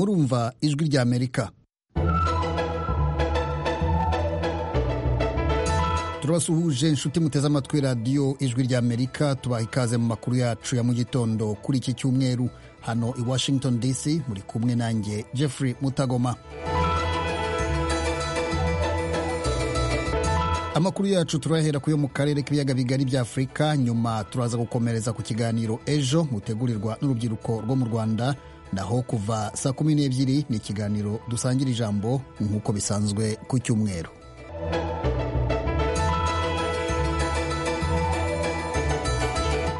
kumva ijwi ry'amerika turabasuhuje inshuti muteze amatwi radiyo ijwi ry'amerika tubaha ikaze mu makuru yacu ya mu gitondo kuri iki cyumweru hano i washington dc muri kumwe nanjye jeffrey mutagoma amakuru yacu turayahera kuyo mu karere k'ibiyaga bigari bya afurika nyuma turaza gukomereza ku kiganiro ejo mutegurirwa n'urubyiruko rwo mu rwanda naho kuva saa kumi n'ebyiri ni ikiganiro dusangira ijambo nk'uko bisanzwe ku cyumweru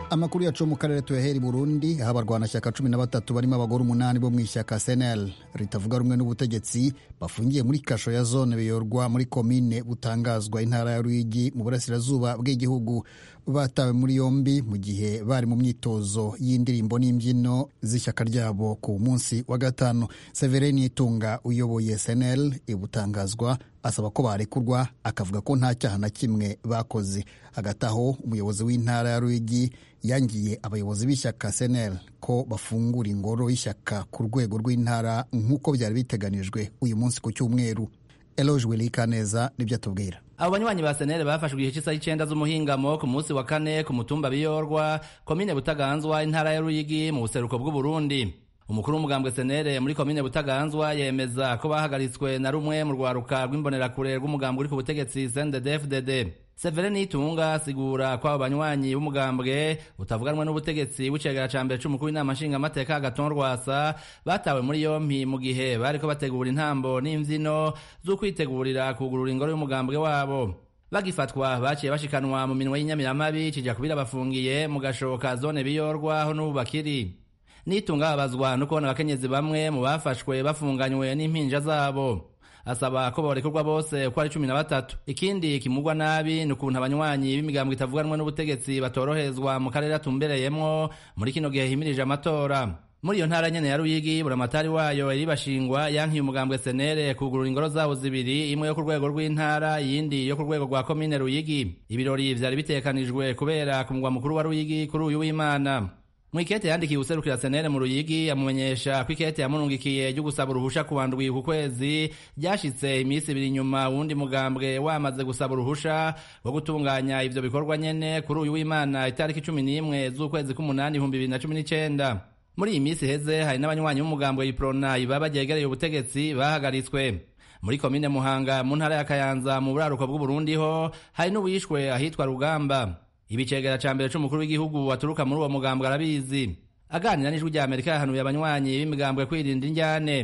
amakuru yacu mu karere tuyahera i burundi aho abarwanashyaka cumi na batatu barimo abagore umunani bo mu ishyaka senel ritavuga rumwe n'ubutegetsi bafungiye muri kasho ya zone biyorwa muri komine butangazwa intara ya ruyigi mu burasirazuba bw'igihugu batawe muri yombi mu gihe bari mu myitozo y'indirimbo n'imbyino z'ishyaka ryabo ku munsi wa gatanu severeni itunga uyoboye senel ibutangazwa asaba ko barekurwa akavuga ko nta cyaha na kimwe bakoze hagati aho umuyobozi w'intara ya ruyigi yangiye abayobozi b'ishyaka senel ko bafungura ingoro y'ishyaka ku rwego rw'intara nk'uko byari biteganijwe uyu munsi ku cyumweru eloge wilikaneza nibyo atubwira abo banywanyi ba senere bafashwe igihe cy'isaha icyenda z'umuhingamo ku munsi wa kane ku mutumba biyorwa komine butaganzwa intara ya ruyigi mu buseruko bw'uburundi umukuru w'umugambwe senere muri komine butaganzwa yemeza ko bahagaritswe na rumwe mu rwaruka rw'imbonerakure rw'umugambwe uri ku butegetsi sndefdd severeni itunga asigura ko abo banywanyi b'umugambwe utavuganwa n'ubutegetsi w'icegera ca mbere c'umukuru w'inama nshingamateka agaton rwasa batawe muri yompi mu gihe bariko bategura intambo n'imvyino z'ukwitegurira kugurura ingoro y'umugambwe wabo bagifatwa baciye bashikanwa mu minwe y'inyamiramabi kija kubirabafungiye mu gashoka zone biyorwa aho n'ubu bakiri nitunga abazwa no kubona abakenyezi bamwe mu bafashwe bafunganywe n'impinja zabo asaba ko borekurwa bose uko ari cumi na batatu ikindi kimugwa nabi ni ukuntu abanywanyi b'imigambwe itavuganwa n'ubutegetsi batorohezwa mu karere atumbereyemwo muri kino gihe himirije amatora muri iyo ntara nyene ya ruyigi buramatari wayo iribashingwa yankiye umugambwe senere kugurura ingoro zabo zibiri imwe yo ku rwego rw'intara iyindi yo ku rwego rwa komine ruyigi ibirori vyari bitekanijwe kubera ku mugwa mukuru wa ruyigi kuri uyu w'imana mwikete yandikiye userukira senere mu ruyigi amumenyesha ko ikete yamurungikiye ryo gusaba uruhusha ku bandwi ku kwezi ryashitse iminsi ibiri nyuma uwundi mugambwe wamaze gusaba uruhusha rwo gutunganya ivyo bikorwa nyene kuri uyu w'imana itariki cumi n'imwe z'ukwezi k'umunani ibihumbi bibiri na cumi n'icenda muri iyi minsi iheze hari n'abanywanyi b'umugambwe iprona ibaba ryegereye ubutegetsi bahagaritswe muri komine muhanga mu ntara ya kayanza mu buraruko bw'uburundi ho hari n'uwishwe ahitwa rugamba ibicegera ca mbere c'umukuru w'igihugu aturuka muri uwo mugambwe arabizi aganira n'ijwi rya amerika yahanuye abanywanyi b'imigambwe kwirinda injyane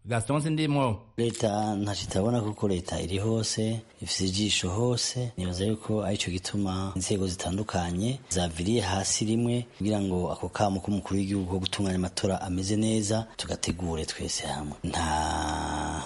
gaston sindimwo leta ntacyo itabona kuko leta iri hose ifite ijisho hose nibaza yuko aricyo gituma inzego zitandukanye zaviriye hasi rimwe kugira ngo ako kamo k'umukuru w'igihugu ko gutunganya amatora ameze neza tugategure twese hamwe nta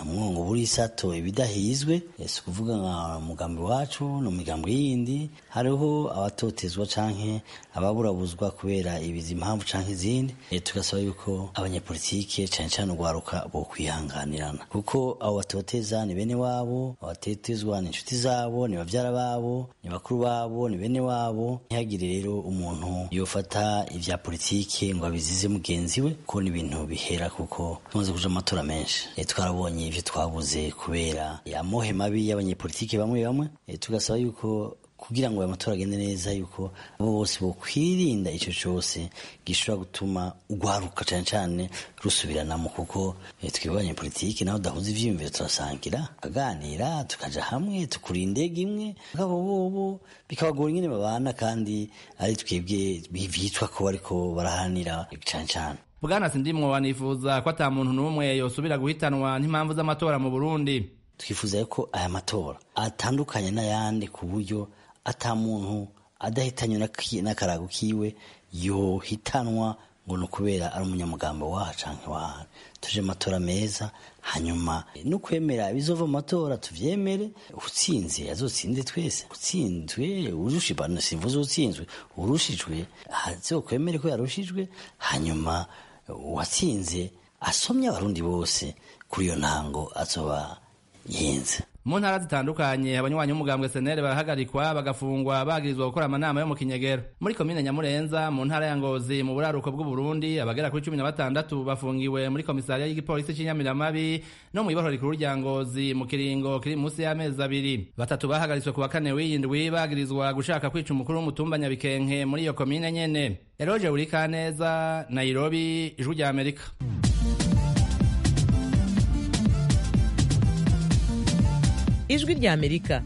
mwongo burisato ibidahizwe si ukuvuga nka mugambi wacu no migambo yindi hariho abatotezwa canke ababurabuzwa kubera ibizi impamvu canke izindi tugasaba yuko abanyapolitike cane cane urwaruka bokwihanganirana kuko abo batoteza ni bene wabo abatetezwa ni inshuti zabo ni bavyara babo ni bakuru babo ni bene wabo ntihagire rero umuntu yofata ivya politike ngo abizize mugenzi we kuko ni ibintu bihera kuko tumaze kuja amatora menshi e, twarabonye ivyo twabuze kubera amohe mabi y'abanyepolitike bamwe bamwe e, tugasaba yuko kugira ngo aya matora agende neza yuko abo bose bokwirinda ico cose gishobora gutuma urwaruka cane cane rusubiranamo kuko twebwe abanyepolitike naho dahuza ivyiyumviro turasangira tukaganira tukaja hamwe tukura indege imwe akabo bobo bikabagora ingene babana kandi ari twebwe byitwa ko bariko barahanira cane cane bwana sindimwo wanifuza ko ata muntu n'umwe yosubira guhitanwa n'impamvu z'amatora mu burundi twifuza ko aya matora atandukanye n'ayandi ku buryo ata muntu adahitanywe n'akarago kiwe yohitanwa ngo ni ukubera ari umunyamugambo waha canke waha tuje amatora meza hanyuma no kwemera ibizova mu matora tuvyemere utsinze azotsinde twese utsinzwe urushibano simvuze utsinzwe urushijwe azokwemere ko yarushijwe hanyuma uwatsinze asomye abarundi bose kuri iyo ntango azoba yenze mu ntara zitandukanye abanywanyi b'umugambwe senere barahagarikwa bagafungwa bagirizwa gukora amanama yo mu kinyegero muri komine nyamurenza mu ntara ya ngozi mu buraruko bw'uburundi abagera kuri cumi na batandatu bafungiwe muri komisariya y'igipolisi cy'inyamiramabi no mu iboro rikuru rya ngozi mu kiringo kiri munsi y'amezi abiri batatu bahagaritswe ku wa kane w'iyindwi bagirizwa gushaka kwica umukuru w'umutumba nyabikenke muri iyo komine nyene eroje buri kaneza nairobi ijwi rya amerika ijwi ry'amerika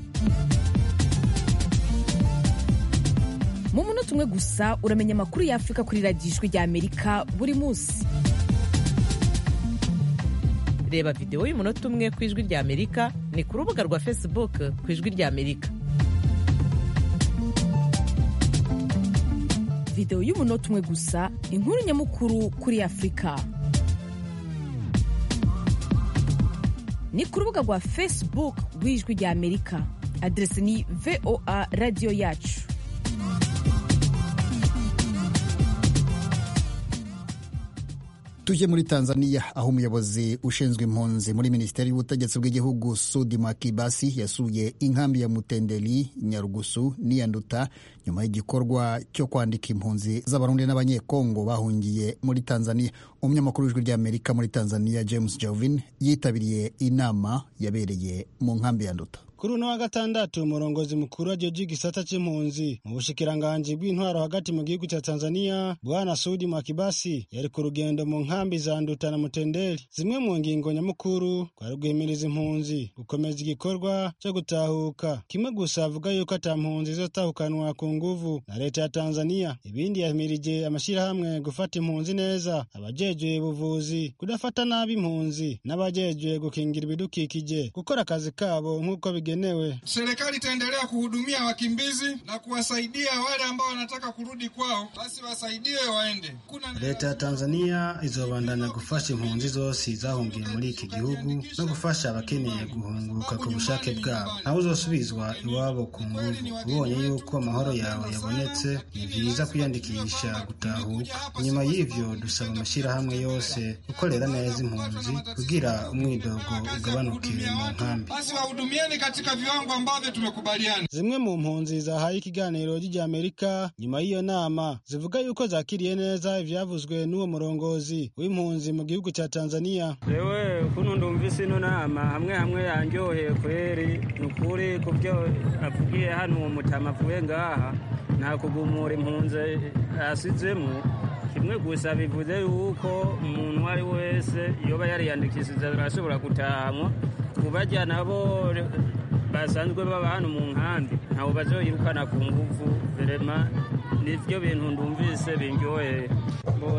mu munota umwe gusa uramenya amakuru y'afurika kuri radiyo ijwi ry'amerika buri munsi reba videwo y'umunota umwe ku ijwi ry'amerika ni ku rubuga rwa facebook ku ijwi ry'amerika videwo y'umunota umwe gusa inkuru nyamukuru kuri afurika ni ku rubuga rwa facebook rw'ijwi rya amerika aderesi ni voa radiyo yacu tujye muri tanzaniya aho umuyobozi ushinzwe impunzi muri minisiteri y'ubutegetsi bw'igihugu sudi makibasi yasuye inkambi ya mutenderi nyarugusu n'iyanduta nyuma y'igikorwa cyo kwandika impunzi z'abarundi n'abanyekongo bahungiye muri tanzaniya umunyamakuru w'ijwi ry'amerika muri tanzaniya james jovin yitabiriye inama yabereye mu nkambi ya nduta kuri uno wa gatandatu umurongozi mukuru wa joji gisata cy'impunzi mu bushikiranganji bw'intwaro hagati mu gihugu cya tanzania bwana sudi makibasi yari ku rugendo mu nkambi za nduta na mutendeli zimwe mu ngingo nyamukuru kwari guhimiriza impunzi gukomeza igikorwa cyo gutahuka kimwe gusa avuga yuko ata mpunzi izotahukanwa ku nguvu na leta ya tanzania ibindi yahimirije amashyirahamwe gufata impunzi neza abajejwe ubuvuzi kudafata nabi impunzi n'abajejwe gukingira ibidukikije gukora akazi kabo nk'uko bigenewe. Serikali itaendelea kuhudumia wakimbizi na kuwasaidia wale ambao wanataka kurudi kwao, basi wasaidiwe waende. leta ya tanzania izobandanya gufasha impunzi zose zahungiye muri iki gihugu no gufasha abakeneye guhunguka ku bushake bwabo nabo uzosubizwa iwabo ku nguvu ubonye yuko amahoro yawe yabonetse ni byiza kwiyandikisha gutahuka nyuma y'ivyo dusaba amashyirahamwe yose gukorera neza impunzi kugira umwidogo ugabanuke mu nkambi Basi wahudumieni katika viwango ambavyo tumekubaliana. zimwe mu mpunzi zahaye ikiganiro ry'Amerika nyuma y'iyo nama zivuga yuko zakiriye neza ivyavuzwe n'uwo murongozi w'impunzi mu gihugu cya Tanzania Ewe kuno ndumvise ino nama hamwe hamwe yanjoheye kweri ni ukuri ku byo avugiye hano uwo mutama avuye ngaha nta kugumura impunzi asizemo kimwe gusa bivuze yuko umuntu uwo ari wese yoba yariyandikishije arashobora gutahanwa kubajya nabo basanzwe baba hano mu nkambi ntawe bazoyirukana ku nguvu verema nivyo bintu ndumvise binjoheye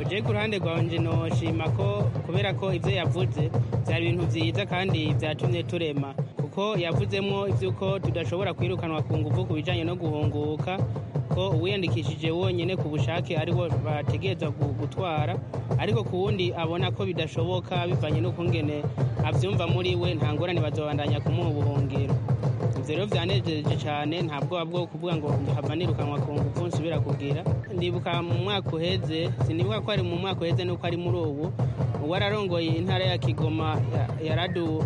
je ku ruhande rwanjye noshima ko kubera ko ibyo yavuze byari ibintu byiza kandi byatumye turema kuko yavuzemo iby'uko tudashobora kwirukanwa ku ngufu ku bijyanye no guhunguka ko uwiyandikishije wonyine ku bushake ariwo bategereza gutwara ariko ku wundi abona ko bidashoboka bivanye n'ukungene abyumva muri we nta ngorane bazabandanya kumuha ubuhungiro ibyo rero byanejeje cyane nta bwoba bwo kuvuga ngo hava nirukanwa ku ngufu nsubira kugira ndibuka mu mwaka uheze sinibuka ko ari mu mwaka uheze nuko ari muri ubu uwararongoye intara ya kigoma yaradu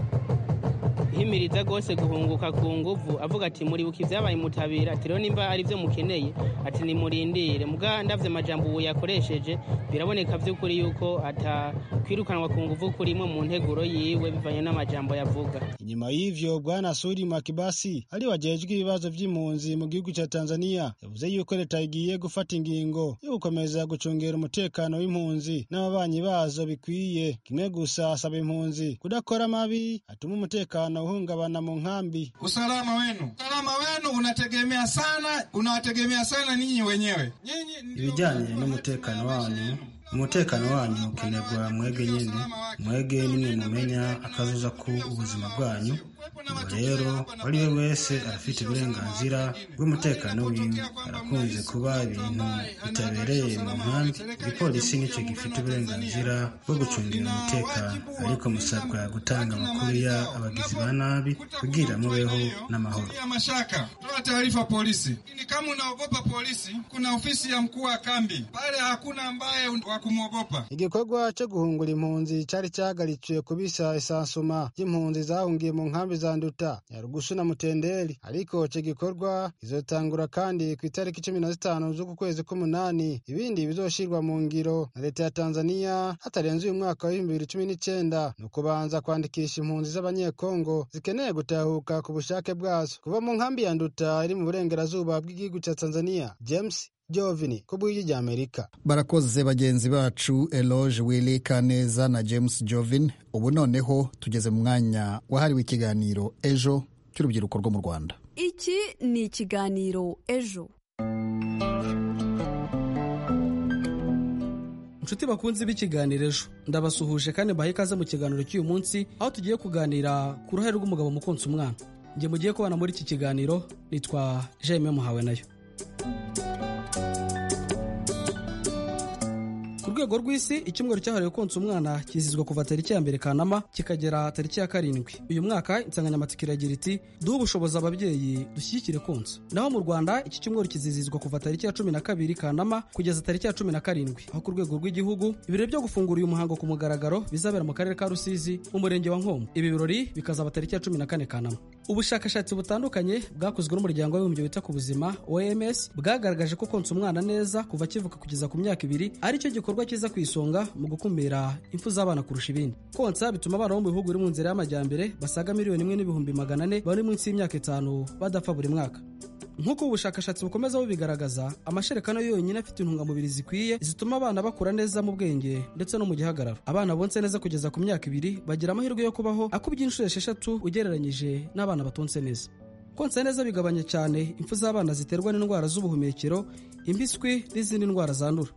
himiriza rwose guhunguka ku nguvu avuga ati muribuka ibyabaye mutabira ati rero nimba ari byo mukeneye ati nimurindire muga ndavye amajambo ubu yakoresheje biraboneka by'ukuri yuko atakwirukanwa ku nguvu kurimo mu nteguro yiwe bivanye n'amajambo yavuga inyuma y'ivyo bwana Sudi Makibasi ari wajejwe ibibazo vy'impunzi mu gihugu cya Tanzania yavuze yuko leta igiye gufata ingingo yo gukomeza gucungera umutekano w'impunzi n'ababanyi bazo bikwiye kimwe gusa asaba impunzi kudakora mabi atuma umutekano uhungabana mu nkambi Usalama wenu, usalama wenu unategemea sana, unawategemea sana ninyi wenyewe. Nyinyi ndio ibijyanye n'umutekano wanyu umutekano wanyu ukenerwa mwege nyine mwege nimwe mumenya akazuza ku ubuzima bwanyu ubu rero uwari we wese arafite uburenganzira bw'umutekano wiwe arakunze kuba ibintu bitabereye mu nkambi igipolisi nicyo gifite uburenganzira bwo gucungira umutekano ariko musabwa gutanga amakuru ya abagizi ba nabi kugira mubeho n'amahoro Kutia mashaka, toa taarifa polisi. Ili kama unaogopa polisi, kuna ofisi ya mkuu wa kambi pale, hakuna ambaye wa kumwogopa. igikorwa cyo guhungura impunzi cyari cyahagarikiwe kubisa isansuma ry'impunzi zahungiye mu nkambi za nduta nyarugusu na mutenderi ariko icyo gikorwa izotangura kandi ku itariki cumi na zitanu z'uku kwezi k'umunani ibindi bizoshirwa mu ngiro na leta ya tanzania hatarenze uyu mwaka wa bibiri cumi n'icyenda ni ukubanza kwandikisha impunzi z'abanyekongo zikeneye gutahuka ku bushake bwazo kuva mu nkambi ya nduta iri mu burengerazuba bw'igihugu cya tanzania james jovini ku bw'igi rya amerika barakoze bagenzi bacu eloge willy kaneza na james jovin ubu noneho tugeze mu mwanya wahariwe ikiganiro ejo cy'urubyiruko rwo mu rwanda iki ni ikiganiro ejo inshuti bakunzi b'ikiganiro ejo ndabasuhuje kandi mbaha ikaze mu kiganiro cy'uyu munsi aho tugiye kuganira ku ruhare rw'umugabo mu konsa umwana njye mugiye kubana muri iki kiganiro nitwa jaime muhawe nayo ku rwego rw'isi icyumweru cyahariwe konsa umwana kizizwa kuva tariki ya mbere kanama kikagera tariki ya karindwi uyu mwaka insanganyamatsiko iragira iti duhe ubushobozi ababyeyi dushyigikire konsa naho mu rwanda iki cyumweru kizizizwa kuva tariki ya cumi na kabiri kanama kugeza tariki ya cumi na karindwi aho ku rwego rw'igihugu ibirori byo gufungura uyu muhango ku mugaragaro bizabera mu karere ka rusizi mu murenge wa nkombo ibi birori bikazaba tariki ya cumi na kane kanama ubushakashatsi butandukanye bwakozwe n'umuryango w'abibumbye wita ku buzima oms bwagaragaje ko konsa umwana neza kuva akivuka kugeza ku myaka ibiri ari cyo gikorwa igikorwa cyiza ku isonga mu gukumira impfu z'abana kurusha ibindi konsa bituma abana bo mu bihugu biri mu nzira y'amajyambere basaga miliyoni imwe n'ibihumbi magana ane bari munsi y'imyaka itanu badapfa buri mwaka nk'uko ubushakashatsi bukomeza bubigaragaza amasherekano yonyine afite intungamubiri zikwiye zituma abana bakura neza mu bwenge ndetse no mu gihagararo abana bonse neza kugeza ku myaka ibiri bagira amahirwe yo kubaho akubye inshuro esheshatu ugereranyije n'abana batonse neza konsa neza bigabanya cyane impfu z'abana ziterwa n'indwara z'ubuhumekero impiswi n'izindi ndwara zandura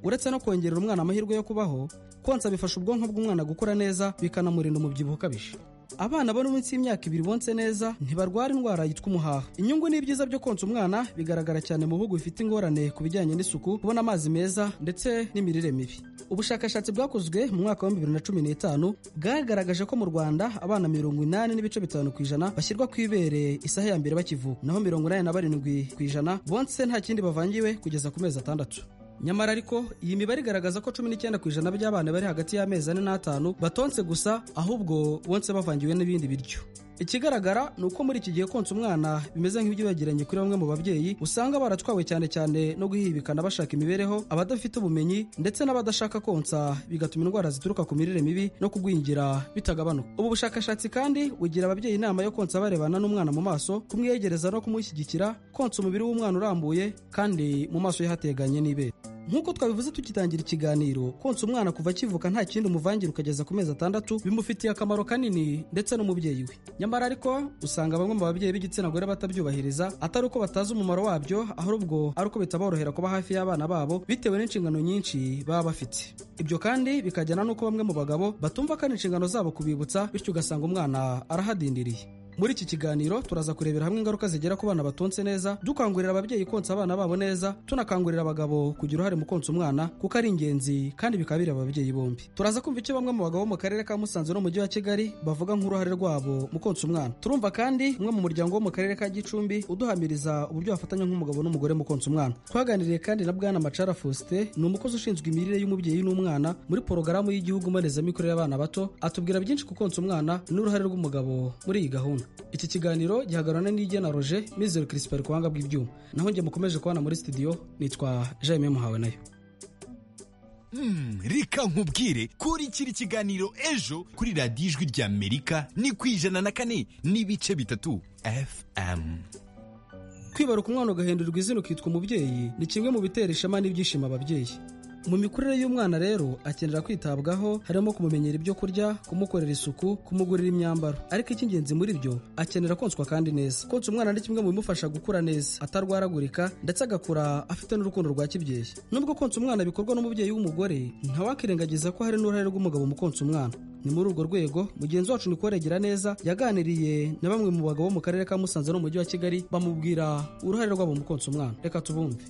uretse no kongerera umwana amahirwe yo kubaho konsa bifasha ubwonko bw'umwana gukura neza bikanamurinda umubyibuho ukabije abana bari munsi y'imyaka ibiri bonse neza ntibarwara indwara yitwa umuhaha inyungu n'ibyiza byo konsa umwana bigaragara cyane mu bihugu bifite ingorane ku bijyanye n'isuku kubona amazi meza ndetse n'imirire mibi ubushakashatsi bwakozwe mu mwaka wa bibiri na cumi n'itanu bwagaragaje ko mu rwanda abana mirongo inani n'ibice bitanu ku ijana bashyirwa ku ibere isaha ya mbere bakivuka naho mirongo inani na barindwi ku ijana bonse nta kindi bavangiwe kugeza ku mezi atandatu nyamara ariko iyi mibare igaragaza ko cumi n'icyenda ku ijana by'abana bari hagati y'amezi ane n'atanu batonse gusa ahubwo bonse bavangiwe n'ibindi biryo ikigaragara ni uko muri iki gihe konsa umwana bimeze nk'ibyibagiranye kuri bamwe mu babyeyi usanga baratwawe cyane cyane no guhibikana bashaka imibereho abadafite ubumenyi ndetse n'abadashaka konsa bigatuma indwara zituruka ku mirire mibi no kugwingira bitagabanuka ubu bushakashatsi kandi bugira ababyeyi inama yo konsa barebana n'umwana mu maso kumwiyegereza no kumushyigikira konsa umubiri w'umwana urambuye kandi mu maso ye hateganye n'ibere nk'uko twabivuze tugitangira ikiganiro konsa umwana kuva akivuka nta kindi umuvangira ukageza ku mezi atandatu bimufitiye akamaro kanini ndetse n'umubyeyi we nyamara ariko usanga bamwe mu babyeyi b'igitsina gore batabyubahiriza atari uko batazi umumaro wabyo ahubwo ari uko bitaborohera kuba hafi y'abana babo bitewe n'inshingano nyinshi baba bafite ibyo kandi bikajyana n'uko bamwe mu bagabo batumva kandi inshingano zabo kubibutsa bityo ugasanga umwana arahadindiriye muri iki kiganiro turaza kurebera hamwe ingaruka zigera ku bana batonse neza dukangurira ababyeyi konsa abana babo neza tunakangurira abagabo kugira uruhare mu konsa umwana kuko ari ingenzi kandi bikaba biri ababyeyi bombi turaza kumva icyo bamwe mu bagabo mu karere ka musanze n'umujyi wa kigali bavuga nk'uruhare rwabo mu konsa umwana turumva kandi umwe mu muryango wo mu karere ka gicumbi uduhamiriza uburyo wafatanya nk'umugabo n'umugore mu konsa umwana twaganiriye kandi na bwana macara faustin ni umukozi ushinzwe imirire y'umubyeyi n'umwana muri porogaramu y'igihugu mbonezamikorere y'abana bato atubwira byinshi ku konsa umwana n'uruhare rw'umugabo muri iyi gahunda iki kiganiro gihagararana n'igena roger mizero chrispin ku buhanga bw'ibyuma naho njye mukomeje kubona muri studio nitwa jaime muhawe nayo reka nkubwire kurikira ikiganiro ejo kuri radiyo ijwi rya amerika ni ku ijana na kane n'ibice bitatu fm kwibaruka umwana ugahindurirwa izina ukitwa umubyeyi ni kimwe mu bitera ishema n'ibyishimo ababyeyi mu mikurire y'umwana rero akenera kwitabwaho harimo kumumenyera ibyo kurya kumukorera isuku kumugurira imyambaro ariko icy'ingenzi muri byo akenera konswa kandi neza konsa umwana ni kimwe mu bimufasha gukura neza atarwaragurika ndetse agakura afite n'urukundo rwa kibyeyi nubwo konsa umwana bikorwa n'umubyeyi w'umugore ntawakirengagiza ko hari n'uruhare rw'umugabo mu konsa umwana ni muri urwo rwego mugenzi wacu nikweregera neza yaganiriye na bamwe mu bagabo mu karere ka musanze n'umujyi wa kigali bamubwira uruhare rwabo mu konsa umwana reka tubumve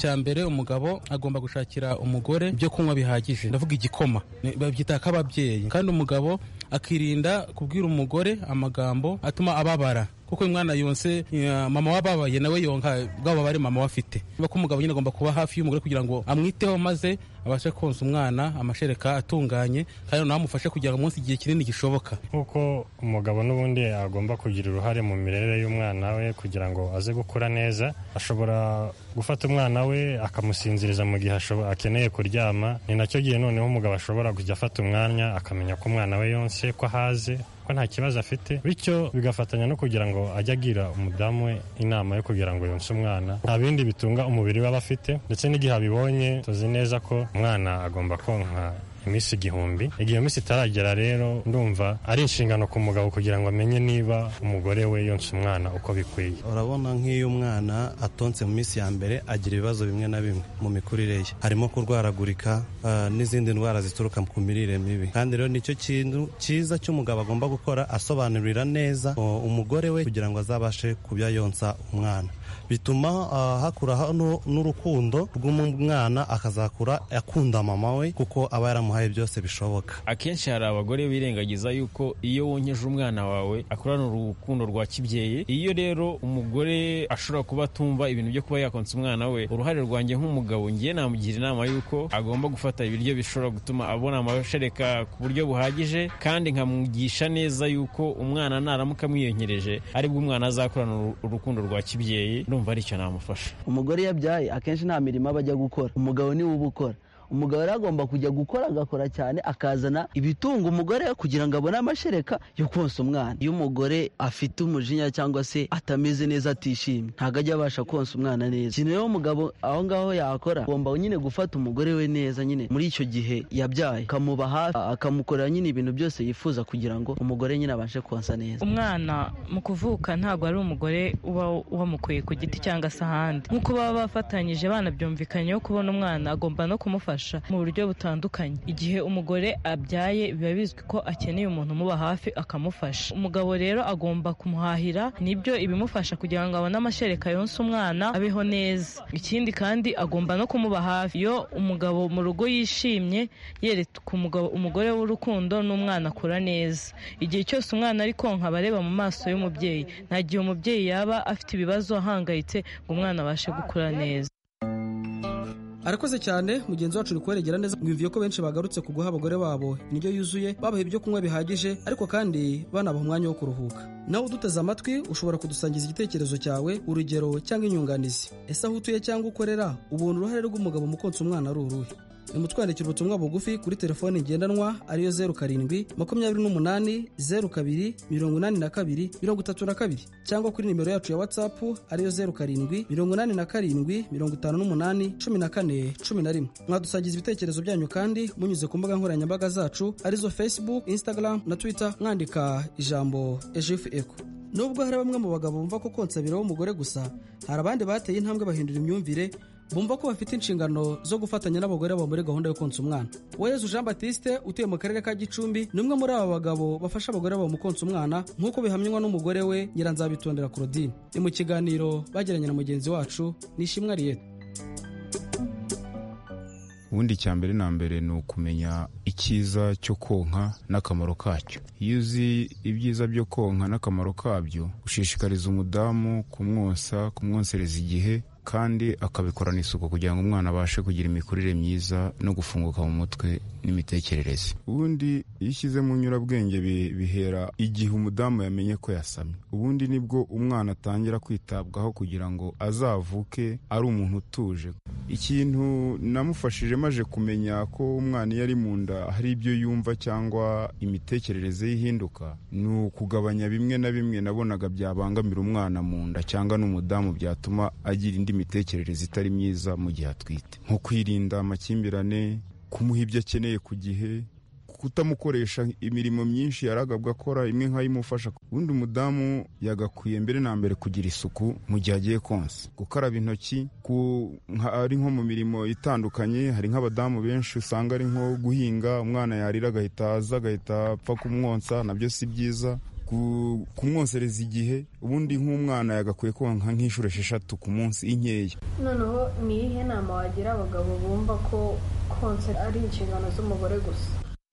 cya mbere umugabo agomba gushakira umugore ibyo kunywa bihagije ndavuga igikoma babyita k'ababyeyi kandi umugabo akirinda kubwira umugore amagambo atuma ababara kuko uyu mwana yonse eh, mama wababaye nawe yonka bwabo bari mama wafite niba ko umugabo nyine agomba kuba hafi y'umugore kugira ngo amwiteho maze abashe konsa umwana amashereka atunganye kandi nawe amufashe kugira ngo umunsi igihe kinini gishoboka kuko umugabo n'ubundi agomba kugira uruhare mu mirere y'umwana we kugira ngo aze gukura neza ashobora gufata umwana we akamusinziriza mu gihe ashobo- akeneye kuryama ni nacyo gihe noneho umugabo ashobora kujya afata umwanya akamenya ko umwana we yonse ko ahaze ko nta kibazo afite bityo bigafatanya no kugira ngo ajye agira umudamu we inama yo kugira ngo yonse umwana nta bindi bitunga umubiri we aba afite ndetse n'igihe abibonye tuzi neza ko umwana agomba konka iminsi igihumbi igihe iyo minsi itaragera rero ndumva ari inshingano ku mugabo kugira ngo amenye niba umugore we yonsa umwana uko bikwiye urabona nk'iyo umwana atonse mu minsi ya mbere agira ibibazo bimwe na bimwe mu mikurire ye harimo kurwaragurika eh, n'izindi ndwara zituruka ku mirire mibi kandi rero nicyo kintu cyiza cy'umugabo agomba gukora asobanurira neza o, umugore we kugira ngo azabashe kubya yonsa umwana bituma eh, hakuraho nu- n'urukundo rw'umwana akazakura akunda mama we kuko aba yaramuhaye byose bishoboka akenshi hari abagore birengagiza yuko iyo wonkeje umwana wawe akurana urukundo rwa kibyeyi iyo rero umugore ashobora kuba atumva ibintu byo kuba yakonsa umwana we uruhare rwanjye nk'umugabo ngiye namugira inama yuko agomba gufata ibiryo bishobora gutuma abona amashereka ku buryo buhagije kandi nkamwigisha neza yuko umwana naramuka amwiyonkereje aribwo umwana azakurana uru- urukundo rwa kibyeyi ndumva aricyo namufasha umugore iyo abyaye akenshi nta mirimo aba ajya gukora umugabo niwe uba ukora umugabo rero agomba kujya gukora agakora cyane akazana ibitunga umugore we kugira ngo abone amashereka yo konsa umwana iyo umugore afite umujinya cyangwa se atameze neza atishimye ntabwo ajya abasha konsa umwana neza ikintu rero umugabo aho ngaho yakora agomba nyine gufata umugore we neza nyine muri icyo gihe yabyaye akamuba hafi akamukorera nyine ibintu byose yifuza kugira ngo umugore nyine abashe konsa neza umwana mu kuvuka ntabwo ari umugore uba wamukuye ku giti cyangwa se ahandi nk'uko baba bafatanyije banabyumvikanyeho kubona umwana agomba no kumufasha mu buryo butandukanye igihe umugore abyaye biba bizwi ko akeneye umuntu umuba hafi akamufasha umugabo rero agomba kumuhahira nibyo ibimufasha kugira ngo abone amashereka yonsa umwana abeho neza ikindi kandi agomba no kumuba hafi iyo umugabo mu rugo yishimye yereka umugabo umugore w'urukundo n'umwana akura neza igihe cyose umwana ari konka aba areba mu maso y'umubyeyi nta gihe umubyeyi yaba afite ibibazo ahangayitse ngo umwana abashe gukura neza arakoze cyane mugenzi wacu uri kuberegera neza bwumviye ko benshi bagarutse ku guha abagore babo indyo yuzuye babaha ibyo kunywa bihagije ariko kandi banabaha umwanya wo kuruhuka nawe uduteze amatwi ushobora kudusangiza igitekerezo cyawe urugero cyangwa inyunganizi ese aho utuye cyangwa ukorera ubona uruhare rw'umugabo mu konsa umwana ari uruhe nimutwandikira ubutumwa bugufi kuri telefoni ngendanwa ariyo zeru karindwi makumyabiri n'umunani zeru kabiri mirongo inani na kabiri mirongo itatu na kabiri cyangwa kuri nimero yacu ya watsapu ariyo zeru karindwi mirongo inani na karindwi mirongo itanu n'umunani cumi na kane cumi na rimwe mwadusangiza ibitekerezo byanyu kandi munyuze ku mbuga nkoranyambaga zacu arizo facebook instagram na twitter mwandika ijambo ejifu eko nubwo hari bamwe mu bagabo bumva ko konsa bireba umugore gusa hari abandi bateye intambwe bahindura imyumvire bumva ko bafite inshingano zo gufatanya n'abagore babo muri gahunda yo konsa umwana uwerezo jean batiste utuye mu karere ka gicumbi ni umwe muri aba bagabo bafasha abagore babo mu konsa umwana nk'uko bihamywa n'umugore we nyiranzabitondera claudine ni mu kiganiro bagiranye na mugenzi wacu nishimwe ariyete ubundi icya mbere na mbere ni ukumenya icyiza cyo konka n'akamaro kacyo iyo uzi ibyiza byo konka n'akamaro kabyo ushishikariza umudamu kumwonsa kumwonsereza igihe kandi akabikorana isuku kugira ngo umwana abashe kugira imikurire myiza no gufunguka mu mutwe n'imitekerereze ubundi iyo ushyize mu nyurabwenge bi- bihera igihe umudamu yamenye ko yasamye ubundi nibwo umwana atangira kwitabwaho kugira ngo azavuke ari umuntu utuje ikintu namufashije maje kumenya ko umwana iyo ari mu nda hari ibyo yumva cyangwa imitekerereze ye ihinduka ni ukugabanya bimwe na bimwe nabonaga byabangamira umwana mu nda cyangwa n'umudamu byatuma agira indi mitekerereze itari myiza mu gihe atwite nko kwirinda amakimbirane kumuha ibyo akeneye ku gihe kutamukoresha imirimo myinshi yaragabwa akora imwe nk'ayimufasha ubundi umudamu yagakwiye mbere na mbere kugira isuku mu gihe agiye konsa gukaraba intoki ku nka- ari nko mu mirimo itandukanye hari nk'abadamu benshi usanga ari nko guhinga umwana yarira agahita aza agahita apfa kumwonsa nabyo si byiza ku- kumwonsereza igihe ubundi nk'umwana yagakwiye konka nk'inshuro esheshatu ku munsi inkeya noneho ni iyihe nama wagira abagabo bumva ko konsa ari inshingano z'umugore gusa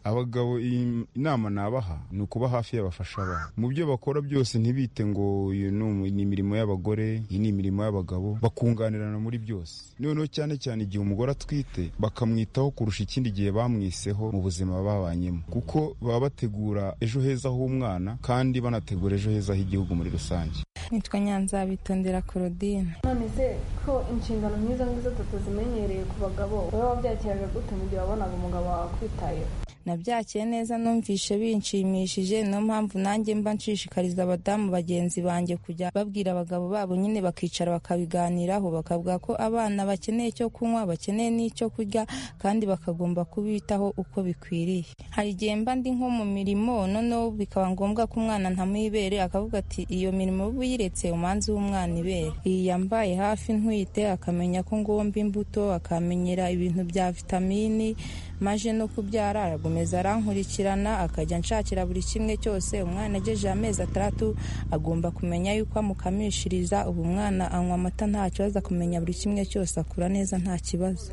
abagabo iyi inama nabaha ni ukuba hafi y'abafasha babo mu byo bakora byose ntibite ngo uyu ni umu- ni imirimo y'abagore iyi ni imirimo y'abagabo bakunganirana muri byose noneho cyane cyane igihe umugore atwite bakamwitaho kurusha ikindi gihe bamwiseho mu buzima babanyemo kuko baba bategura ejo heza h'umwana kandi banategura ejo heza h'igihugu muri rusange nitwa nyanza bitondera korodine nonese ko inshingano nk'izo ngizo tutazimenyereye ku bagabo wowe wabyakiraga gute mu gihe wabonaga umugabo wawe akwitayeho nabyakiye neza numvishe binshimishije niyo mpamvu nanjye mba nshishikariza abadamu bagenzi banjye kujya babwira abagabo babo nyine bakicara bakabiganiraho bakavuga ko abana bakeneye icyo kunywa bakeneye n'icyo kurya kandi bakagomba kubitaho uko bikwiriye hari igihe mba ndi nko mu mirimo noneho bikaba ngombwa ko umwana ntamwibere akavuga ati iyo mirimo buyiretse umanzi w'umwana ibere iyi yambaye hafi ntwite akamenya ko ngomba imbuto akamenyera ibintu bya vitamini maje no kubyara arakomeza arankurikirana akajya nshakira buri kimwe cyose umwana agejeje amezi atandatu agomba kumenya yuko amukamishiriza ubu umwana anywa amata nta kibazo akamenya buri kimwe cyose akura neza nta kibazo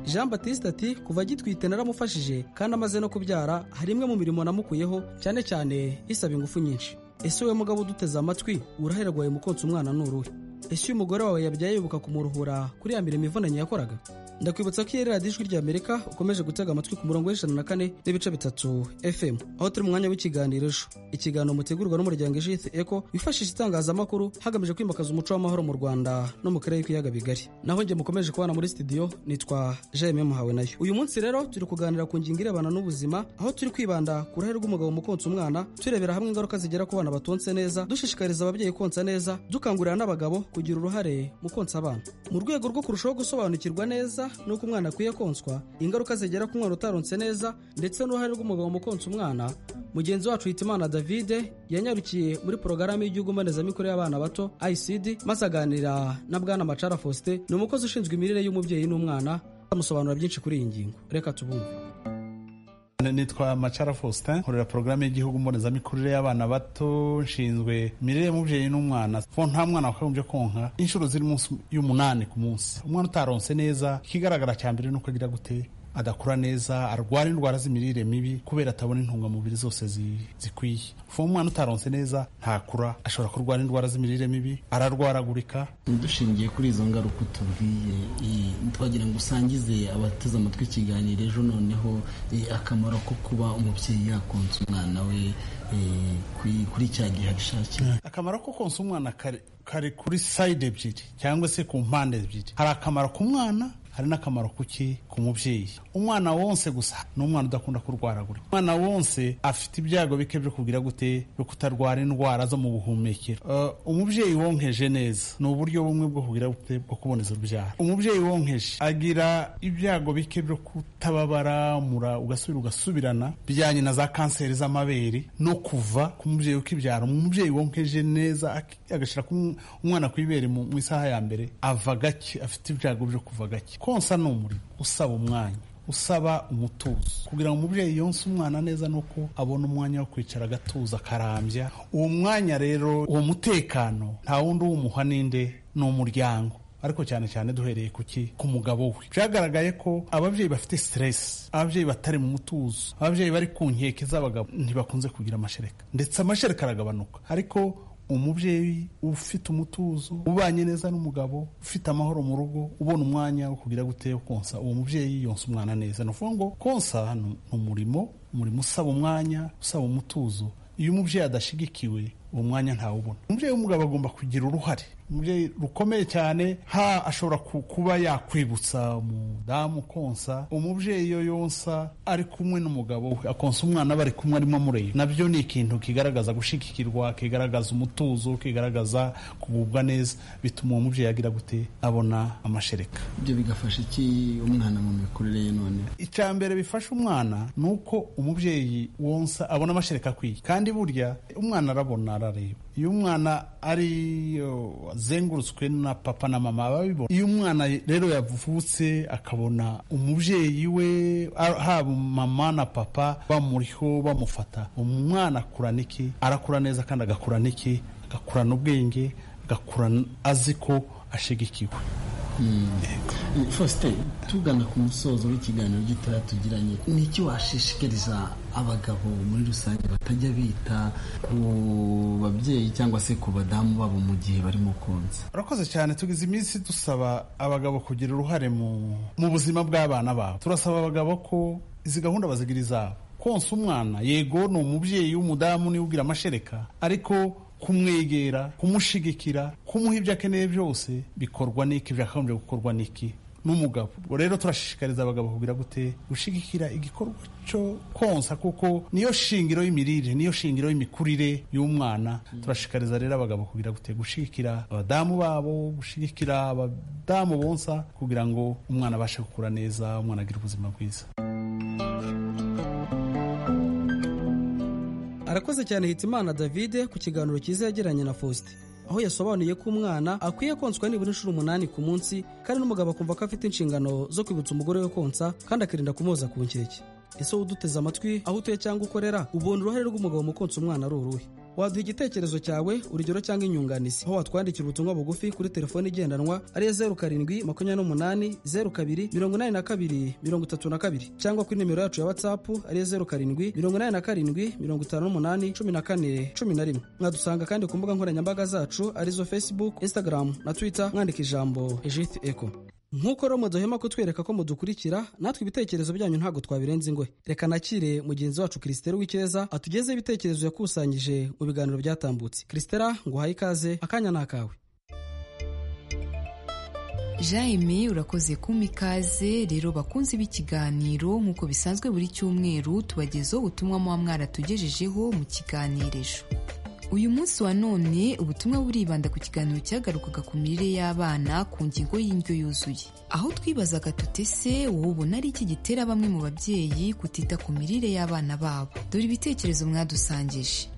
jean batiste ati kuva agitwite naramufashije kandi amaze no kubyara hari imwe mu mirimo namukuyeho cyane cyane isaba ingufu nyinshi ese wowe mugabo uduteze amatwi urahera wawe mukonsa umwana n'uruhe ese uyu mugore wawe yabyaye yibuka kumuruhura kuri ya mirimo ivunanye yakoraga ndakwibutsa ko iyi radiyo ijwi ry'amerika ukomeje gutega amatwi ku murongo w'ijana na kane n'ibice bitatu fm aho turi mu mwanya w'ikiganiro ejo ikiganiro mutegurwa n'umuryango ijiti eko wifashisha itangazamakuru hagamijwe kwimakaza umuco w'amahoro mu rwanda no mu karere k'ibiyaga bigari naho njye mukomeje kubana muri studio nitwa jayime muhawe nayo uyu munsi rero turi kuganira ku ngingo irebana n'ubuzima aho turi kwibanda ku ruhare rw'umugabo mu konsa umwana turebera hamwe ingaruka zigera ku bana batonse neza dushishikariza ababyeyi konsa neza dukangurira n'abagabo kugira uruhare mu konsa abana mu rwego rwo kurushaho gusobanukirwa neza n'uko umwana akwiye konswa ingaruka zigera ku mwana utaronse neza ndetse n'uruhare rw'umugabo mu konsa umwana mugenzi wacu hitimana davide yanyarukiye muri porogaramu y'igihugu mbonezamikorere y'abana bato icd maze aganira na bwana macara faustin ni umukozi ushinzwe imirire y'umubyeyi n'umwana amusobanura byinshi kuri iyi ngingo reka tubumve nitwa macara faustin nkorera porogaramu y'igihugu mbonezamikurire y'abana bato nshinzwe imirire y'umubyeyi n'umwana kuko nta mwana wakagombye konka inshuro ziri munsi y'umunani ku munsi umwana utaronse neza ikigaragara cya mbere ni uko agira gute adakura neza arwara indwara z'imirire mibi kubera atabona intungamubiri zose zi- zikwiye uwo umwana utaronse neza ntakura ashobora kurwara indwara z'imirire mibi ararwaragurika dushingiye kuri izo ngaruka utubwiye eh, twagira ngo usangize abateze amatwi ikiganiro ejo noneho eh, akamaro ko kuba umubyeyi yakonsa umwana we eh, kuri- kuri cya gihe abishakiye akamaro ko konsa umwana kari, kari kuri sayide ebyiri cyangwa se ku mpande ebyiri hari akamaro ku mwana hari n'akamaro kuki ku mubyeyi umwana wonse gusa ni umwana udakunda kurwaragurika umwana wonse afite ibyago bike byo kugira gute byo kutarwara indwara zo mu buhumekero Eh, umubyeyi wonkeje neza ni uburyo bumwe bwo kugira gute bwo kuboneza urubyaro umubyeyi wonkeje agira ibyago bike byo kutababara mura ugasubira ugasubirana bijyanye na za kanseri z'amabere no kuva ku mubyeyi ukibyara umubyeyi wonkeje neza aki- agashyira ku mw- umwana ku ibere mu mu isaha ya mbere ava gake afite ibyago byo kuva gake konsa ni umurimo usaba umwanya usaba umutuzo kugira ngo umubyeyi yonse umwana neza ni uko abona umwanya wo kwicara agatuza akarambya uwo mwanya rero uwo mutekano nta wundi uwumuha ninde ni umuryango ariko cyane cyane duhereye kuki ku mugabo we byagaragaye ko ababyeyi bafite stress ababyeyi batari mu mutuzo ababyeyi bari ku nkeke z'abagabo ntibakunze kugira amashereka ndetse amashereka aragabanuka ariko umubyeyi ufite umutuzo ubanye neza n'umugabo ufite amahoro mu rugo ubona umwanya wo kugira gute wo konsa uwo mubyeyi yonsa umwana neza ni ukuvuga ngo konsa ni ni umurimo umurimo usaba umwanya usaba umutuzo iyo umubyeyi adashyigikiwe uwo mwanya ntawubona umubyeyi w'umugabo agomba kugira uruhare umubyeyi rukomeye cyane ha ashobora ku- kuba yakwibutsa umudamu konsa umubyeyi iyo yonsa ari kumwe n'umugabo we akonsa umwana bari kumwe arimo amureba nabyo ni ikintu kigaragaza gushyigikirwa kigaragaza umutuzo kigaragaza kugubwa neza bituma uwo mubyeyi agira gute abona amashereka ibyo bigafasha iki umwana mu mikurire ye noneho icya mbere bifasha umwana ni uko umubyeyi wonsa abona amashereka akwiye kandi burya umwana arabona arareba iyo umwana ari yo, azengurutswe na papa na mama babibona iyo umwana rero yavutse akabona umubyeyi we a- haba mama na papa bamuriho bamufata umwana akurana iki arakura neza kandi agakurana iki agakurana ubwenge agakurana azi ko ashyigikiwe faustin tugana ku musozo w'ikiganiro gitoya tugiranye ni iki washishikariza abagabo muri rusange batajya bita ku babyeyi cyangwa se ku badamu babo mu gihe barimo konsa urakoze cyane tugize iminsi dusaba abagabo kugira uruhare mu mu buzima bw'abana babo turasaba abagabo ko izi gahunda bazigira izabo konsa umwana yego ni umubyeyi w'umudamu niwe ugira amashereka ariko kumwegera kumushigikira kumuha ibyo akeneye byose bikorwa n'iki byakagombye gukorwa n'iki n'umugabo ubwo rero turashishikariza abagabo kugira gute gushigikira igikorwa cyo konsa kuko niyo shingiro y'imirire niyo shingiro y'imikurire y'umwana turashishikariza rero abagabo kugira gute gushigikira abadamu babo gushigikira abadamu bonsa kugira ngo umwana abashe gukura neza umwana agire ubuzima bwiza arakoze cyane hitimana davide ku kiganiro cyiza yagiranye na faustin aho yasobanuye ko umwana akwiye konswa nibura inshuro umunani ku munsi kandi n'umugabo akumva ko afite inshingano zo kwibutsa umugore we konsa kandi akirinda kumuhoza ku nkeke ese wowe uduteze amatwi aho utuye cyangwa ukorera ubona uruhare rw'umugabo mu konsa umwana ari uruhe waduha igitekerezo cyawe urugero cyangwa inyunganizi aho watwandikira ubutumwa bugufi kuri telefone igendanwa ariyo zeru karindwi makumyabiri n'umunani zeru kabiri mirongo inani na kabiri mirongo itatu na kabiri cyangwa kuri nimero yacu ya watsapu ariyo zeru karindwi mirongo inani na karindwi mirongo itanu n'umunani cumi na kane cumi na rimwe mwadusanga kandi ku mbuga nkoranyambaga zacu arizo facebook instagram na twitter mwandika ijambo ejiti eko nk'uko rero muduhema kutwereka ko mudukurikira natwe ibitekerezo byanyu ntabwo twabirenza ingohe reka nakire mugenzi wacu kirisitera w'icyeza atugezeho ibitekerezo yakusanyije mu biganiro byatambutse kirisitera nguhaye ikaze akanya ni akawe jaime urakoze kumpa ikaze rero bakunzi b'ikiganiro nk'uko bisanzwe buri cyumweru tubagezaho ubutumwa muba mwaratugejejeho mu kiganirejo uyu munsi wa none ubutumwa buribanda ku kiganiro cyagarukaga ku mirire y'abana ku ngingo y'indyo yuzuye aho twibazaga tutese wowe ubona ari iki gitera bamwe mu babyeyi kutita ku mirire y'abana babo dore ibitekerezo mwadusangije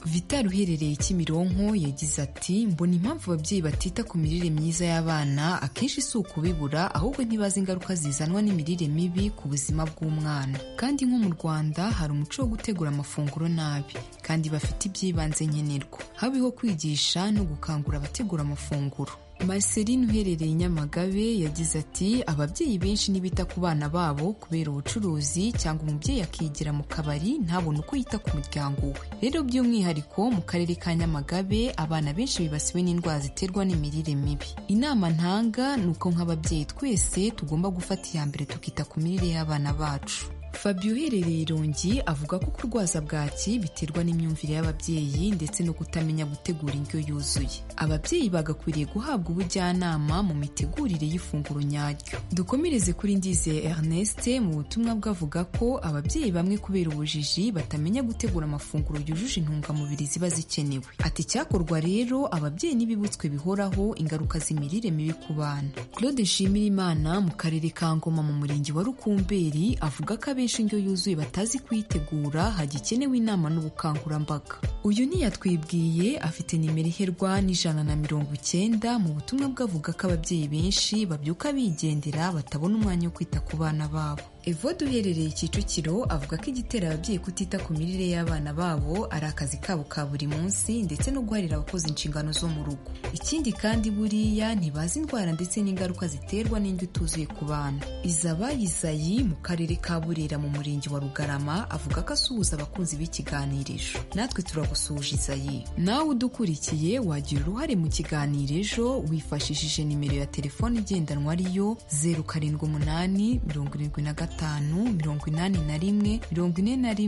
vital uherereye kimironko yagize ati mbona impamvu ababyeyi batita ku mirire myiza y'abana akenshi si ukubibura ahubwo ntibazi ingaruka zizanwa n'imirire mibi ku buzima bw'umwana kandi nko mu rwanda hari umuco wo gutegura amafunguro nabi kandi bafite ibyibanze nkenerwa habeho kwigisha no gukangura abategura amafunguro Marceline uherereye Nyamagabe yagize ati ababyeyi benshi ntibita ku bana babo kubera ubucuruzi cyangwa umubyeyi akigira mu kabari ntabone uko yita ku muryango we rero by'umwihariko mu karere ka Nyamagabe abana benshi bibasiwe n'indwara ziterwa n'imirire mibi inama ntanga ni uko nk'ababyeyi twese tugomba gufata iya mbere tukita ku mirire y'abana bacu fabio uherereye irongi avuga ko kurwaza bwaki biterwa n'imyumvire y'ababyeyi ndetse no kutamenya gutegura indyo yuzuye ababyeyi bagakwiriye guhabwa ubujyanama mu mitegurire y'ifunguro nyaryo dukomereze kuri ndizeye ernest mu butumwa bwavuga ko ababyeyi bamwe kubera ubujiji batamenya gutegura amafunguro yujuje intungamubiri ziba zikenewe ati icyakorwa rero ababyeyi n'ibibutswe bihoraho ingaruka z'imirire mibi ku bana claude nshimirimana mu karere ka ngoma mu murenge wa rukumberi avuga ko abenshi benshi indyo yuzuye batazi kuyitegura hagikenewe inama n'ubukangurambaga uyu ntiyatwibwiye afite nimero iherwa n'ijana na mirongo icyenda mu butumwa bwavuga ko ababyeyi benshi babyuka bigendera batabona umwanya wo kwita ku bana babo evode uherereye kicukiro avuga ko igitera ababyeyi kutita ku mirire y'abana babo ari akazi kabo ka buri munsi ndetse no guharira abakozi inshingano zo mu rugo ikindi kandi buriya ntibazi indwara ndetse n'ingaruka ziterwa n'indyo ituzuye ku bana izabayizayi mu karere ka burera mu murenge wa rugarama avuga ko asuhuza abakunzi b'ikiganirisho natwe turagusuhuje izayi nawe udukurikiye wagira uruhare mu kiganiro ejo wifashishije nimero ya telefone igendanwa ariyo zeru karindwi umunani mirongo irindwi na gatanu gatanu mirongo inani na rimwe mirongo ine na rimwe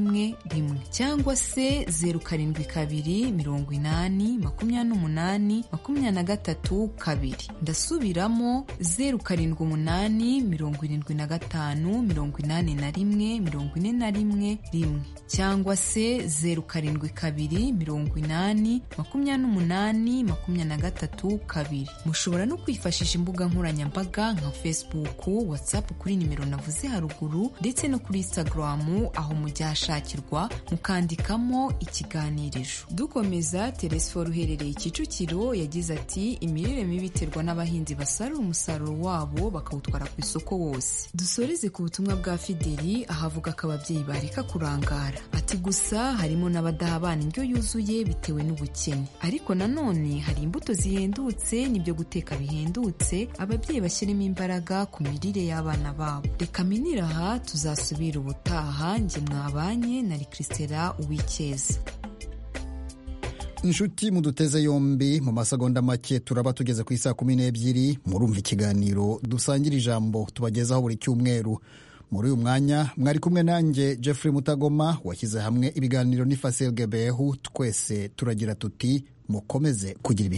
rimwe cyangwa se zeru karindwi kabiri mirongo inani makumyabiri n'umunani makumyabiri na gatatu kabiri ndasubiramo zeru karindwi umunani mirongo irindwi na gatanu mirongo inani na rimwe mirongo ine na rimwe rimwe cyangwa se zeru karindwi kabiri mirongo inani makumyabiri n'umunani makumyabiri na gatatu kabiri mushobora no kwifashisha imbuga nkoranyambaga nka facebook whatsapp kuri nimero navuze haruguru maguru ndetse no kuri Instagram aho mujyashakirwa mukandikamo ikiganirizo dukomeza telesforo uherereye Kicukiro yagize ati imirire mibi iterwa n'abahinzi basarura umusaruro wabo bakawutwara ku isoko wose dusoreze ku butumwa bwa Fideli ahavuga ko ababyeyi bareka kurangara ati gusa harimo n'abadaha abana indyo yuzuye bitewe n'ubukene ariko nanone hari imbuto zihendutse n'ibyo guteka bihendutse ababyeyi bashyiremo imbaraga ku mirire y'abana babo reka minira aha tuzasubira ubutaha njye mwabanye na Christela uwikeza inshuti muduteze yombi mu masegonda make turaba tugeze ku isaa kumi n'ebyiri murumva ikiganiro dusangira ijambo tubagezaho buri cyumweru muri uyu mwanya mwari kumwe nanjye jeffrey mutagoma washyize hamwe ibiganiro n'ifasel gebehu twese turagira tuti mukomeze kugira ibihe